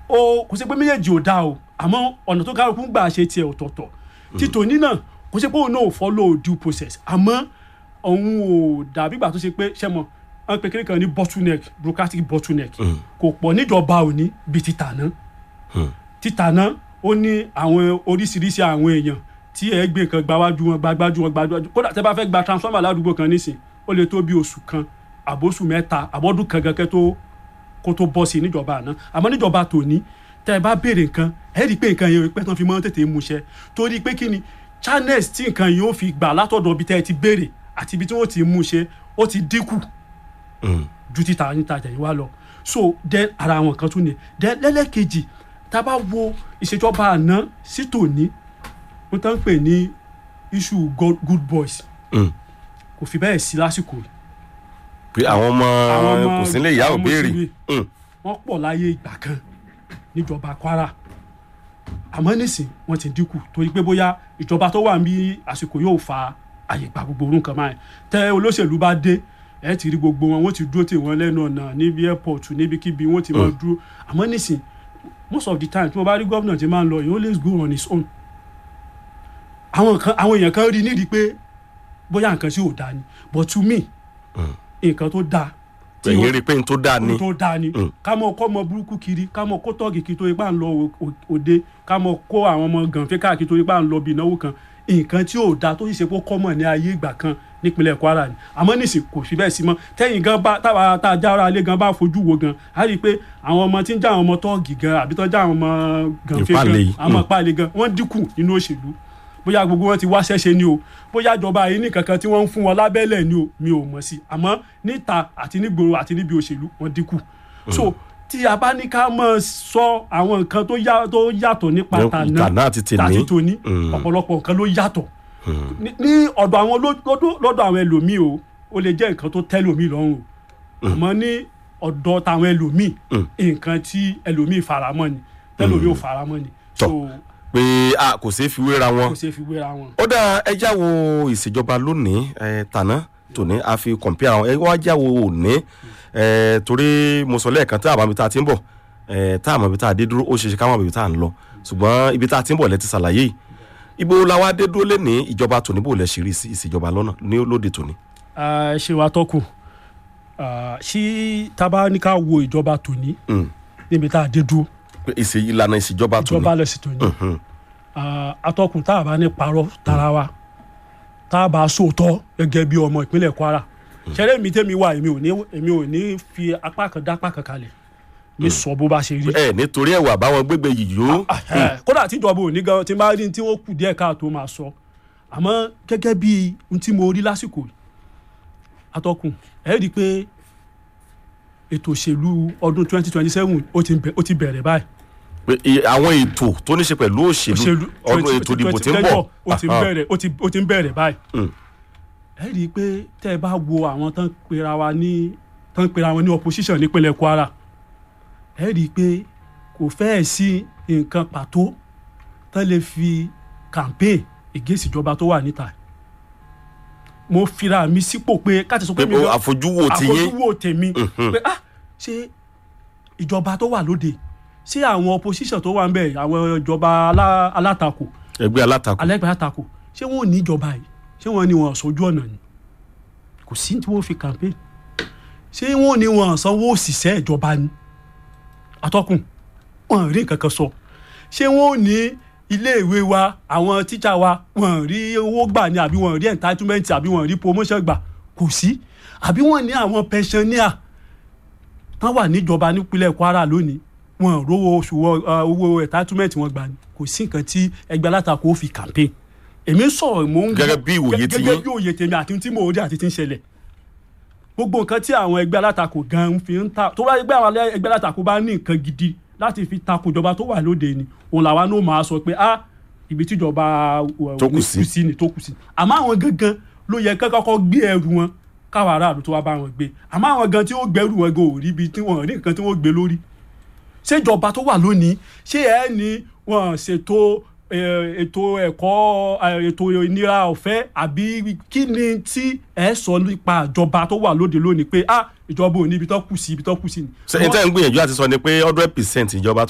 ó kò sí pé méjèèjì ò dáa o àmọ́ ọ̀nà tó kálukú ń gbà ṣe tiẹ̀ ọ̀tọ̀ọ̀tọ̀ títò ní náà kò sí pé òun náà ò follow due process àmọ́ òun ò dàbí ìgbà tó ṣe pé ṣẹ́ mọ̀ wọ́n pe kékeré kan ní bottleneck bureaucratic bottleneck kò pọ̀ níjọba òní bíi títà náà títà náà ó ní àwọn oríṣiríṣi àwọn èèyàn tí ẹ gbé nǹkan gbáwájú wọn gbágbájú wọn gbágbájú kódà tẹ bá fẹ́ gba transformer ládùúgbò kan nísìn ó lè tó bí oṣù kan àbóṣù mẹ́ta àbọ́dún kan gan kẹ́ tó kó tó bọ́ sí i níjọba àná àmọ́ níjọba tòní tẹ́ ẹ bá béèrè nǹkan ẹ rí i pé nǹkan yẹn pẹ́ tán fi mọ́ tètè múṣẹ́ torí pé kí ni channels tí nǹkan yìí ó fi gbà látọ̀dọ̀ ibi tẹ́ ẹ ti béèrè àti ibi tí wọ́n ti múṣẹ́ ó ti dínkù ju títa níta àtẹ̀yìnwá lọ so then ara àwọn kan tún ni then lẹ́lẹ́kejì tá a bá wo ìṣèjọba àná sí tòní wọ́n tán ń pè ní issue good, good boys Mm. kò fi bẹ́ẹ̀ sí lásìkò yìí pé àwọn ọmọ àwọn ọmọ kò sí nílé ìyá ò àwọn béèrè mùsùlùmí, Mm. wọ́n pọ̀ láyé ìgbà kan níjọba Kwara àmọ́ nísìn wọ́n ti dínkù torí pé bóyá ìjọba tó wà ní àsìkò yóò fa àyè gba gbogbo orun kan máa tẹ olóṣèlú bá dé ẹ ti rí gbogbo wọn wọ́n ti dúró tì wọ́n lẹ́nu ọ̀nà níbi airport níbikíbi wọ́n ti máa dúró àmọ́ nísìn most of the time tí mo bá rí gómìnà tí máa ń lọ he always go on his own àwọn kan àwọn èèyàn kan rí nídìí pé bóyá nǹkan sí ò dáa ni but to me nǹkan tó dáa tí ẹ̀yin wọ́n- rí i pé n tó dáa ni ohun tó dáa ni Mm. ká mọ kó ọmọ burúkú kiri ká mọ kó tọ́ọ̀gì kiri torí pà ń lọ o- o- òde ká mọ kó àwọn ọmọ gànfẹ́ káàkiri torí pà ń lọ bí ìnáwó kan nǹkan tí ò dáa tó sì ṣe pé kọ́mọ̀ ní ayé ìgbà kan nípínlẹ̀ Kwara ni àmọ́ nísìn kò fi bẹ́ẹ̀ sí mọ́ tẹ́yìn gan bá táwa tá a já ara lé gan bá fojú wo gan á rí i pé àwọn ọmọ tí ń já àwọn ọmọ tọ́ọ̀gì gan àbí tó já àwọn ọmọ gànfẹ́ gan Ìpáàlè yìí. àwọn ọmọ Mm. ìpáàlè gan wọ́n dínkù nínú òṣèlú bóyá gbogbo wọn ti wá ṣẹ́ṣe ni o bóyá ìjọba yìí ní kankan tí wọ́n ń fún wọn lábẹ́lẹ̀ ni o mi ò mọ̀ sí àmọ́ níta àti nígboro àti níbi òṣèlú wọ́n dínkù so tí a bá ní ká mọ̀ sọ àwọn nǹkan tó yá- tó yàtọ̀ nípa Ní- tàná tàná àti tèní. àti tòní Mm. ọ̀pọ̀lọpọ̀ nǹkan ló yàtọ̀ ní ní ọ̀dọ̀ àwọn ló- lọ́dọ̀ lọ́dọ̀ àwọn ẹlòmíì o ó lè jẹ́ nǹkan tó tẹ́ lòmíì lọ́rùn o àmọ́ ní ọ̀dọ̀ tàwọn ẹlòmíì nǹkan tí ẹlòmíì faramọ́ ni tẹ́lòmíì ò faramọ́ ni so Tọ́. pé a kò ṣeé fi wéra wọn kò ṣeé fi wéra wọn. ó dá ẹjá wo ìṣèjọba lónìí ẹ, tàná tòní a fi kọ̀mpíà wọn ẹ wá já wo òní ẹ, torí mo sọ lẹ́ẹ̀kan tá a mọ̀ ibi tá a ti ń bọ̀ ẹ, tá a mọ̀ ibi tá a dé dúró ó ṣeé ṣe ká mọ̀ ibi tá a ń lọ ṣùgbọ́n ibi tá a ti ń bọ̀ lẹ́ ti ṣàlàyé yìí ibo la wá dé dúró lẹ́ni ìjọba tòní bò lẹ́ ṣe rí sí ìṣèjọba lọ́nà ní lóde tòní. Ah, ṣe wa tọkùn ṣí tábà ní ká wo ìjọba tòní Mm. níbi tá a dé dúró Pé ìṣe ìlànà ìṣèjọba tòní ìjọba lẹsìn tòní Ah, atọ́kùn tá a bá ní parọ́ tara wa tá a bá sòótọ́ gẹ́gẹ́ bí ọmọ ìpínlẹ̀ Kwara ṣẹlẹ̀ mi tẹ́mi wà èmi ò ní èmi ò ní fi apá kan dá apá kan kalẹ̀ mi sọ bó bá ṣe rí ẹ nítorí ẹwà báwọn gbégbé yìí yó Eh, kódà tíjọba ò ní gan tí n bá rí tí wọ́n kù díẹ̀ káàtó máa sọ àmọ́ gẹ́gẹ́ bí ohun tí mo rí lásìkò yìí atọ́kùn ẹ rí i pé ètò òṣèlú ọdún 2027 ó ti bẹ̀- ó ti bẹ̀rẹ̀ báyìí pé i- àwọn ètò tó ní ṣe pẹ̀lú òṣèlú ọdún ètò ìdìbò tí ń bọ̀ ó ti ń Aha. bẹ̀rẹ̀ ó ti ó ti ń bẹ̀rẹ̀ báyìí Mm. ẹ rí i pé tẹ́ ẹ bá wo àwọn tán pera wa ní tán pera wọn ní opposition nípínlẹ̀ Kwara ẹ rí i pé kò fẹ́ẹ̀ sí nǹkan pàtó tán lè fi campaign against ìjọba tó wà níta mo fira mi sípò pé káàtì sọ pé pé mi gan- àfojúwò ti yín àfojúwò tèmi Mhm. pé ah ṣé ìjọba tó wà lóde ṣé àwọn opposition tó wà ń bẹ àwọn ìjọba alá- alátakò ẹgbẹ́ alátakò alẹ́gbẹ̀ẹ́ alátakò ṣé wọ́n ò ní ìjọba yìí ṣé wọ́n ní wọn sójú ọ̀nà ni kò sí tí wọ́n fi campaign ṣé wọ́n ní wọn sanwó òṣìṣẹ́ ìjọba ni atọ́kùn wọn rí nǹkan kan sọ ṣé wọ́n ò ní iléèwé wa àwọn tíṣà wa wọn rí owó gbà ni àbí wọn rí entitlement àbí wọn rí promotion gbà kò sí àbí wọn ní àwọn pensioner tán wà níjọba nípínlẹ̀ Kwara lónìí wọn ò rówó oṣù wọn, uh, owó entitlement wọn gbà ni kò sí nǹkan tí ẹgbẹ́ alátakò fi campaign èmi ń sọ̀rọ̀ mò ń Gẹ́gẹ́ bí ìwòye ti gẹ́gẹ́ yín. bí òye tèmi àti tí mò ń rí àti tí ń ṣẹlẹ̀ gbogbo nǹkan tí àwọn ẹgbẹ́ alátakò gan fi ń ta tó bá gbé àwọn alẹ́- ẹgbẹ́ alátakò bá ní nǹkan gidi láti fi takò ìjọba tó wà lóde ni òun làwa náà máa sọ pé ah ibi tíjọba uh, Tó kù sí. sí ni tó kù sí àmọ́ àwọn gangan ló yẹ kán kọ́kọ́ gbé ẹrù wọn káwọn aráàlú tó wá bá wọn gbé àmọ́ àwọn gan tí ó gbẹrù wọn gan ò rí ibi tí wọn ò rí nǹkan tí wọ́n gbé lórí ṣé ìjọba tó wà lónìí ṣé ẹ ní wọn ṣètò eh, ètò ẹ̀kọ́ eh, ètò ìnira ọ̀fẹ́ àbí kí ni tí ẹ sọ nípa ìjọba tó wà lóde lónìí pé ah ìjọba ò ní ibi tó kù sí ibi tó kù sí ni. ṣe n tẹ́ ń gbìyànjú àti sọ ni pé hundred percent ìjọba